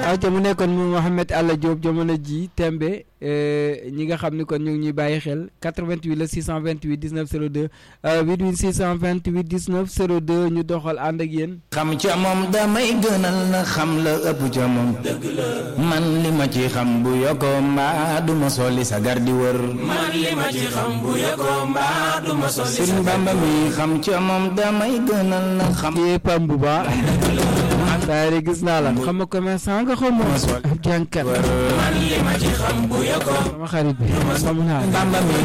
ayca mu nekkoon mu Mouhamed Alla Diop jamono ji tembe ñi nga xam ni kon ñu ngi ñuy bàyyi xel 88 la 628 19 02 88 628 19 02 ñu doxal ànd ak yéen. xam ca moom damay gënal na xam la ëpp ca moom. man li ma ci xam bu yokkoo mbaa du ma solli sa gar di wër. man li ma ci xam bu yokkoo mbaa du ma solli sa Sëriñ Bamba mi xam ca moom damay gënal na xam. kii Pam bu baax. saa yi gis naa la. xam nga commerçant nga xaw ma. ab jànkat. man li ma ci xam bu yokkoo sama xarit bi. sama naa Bamba mi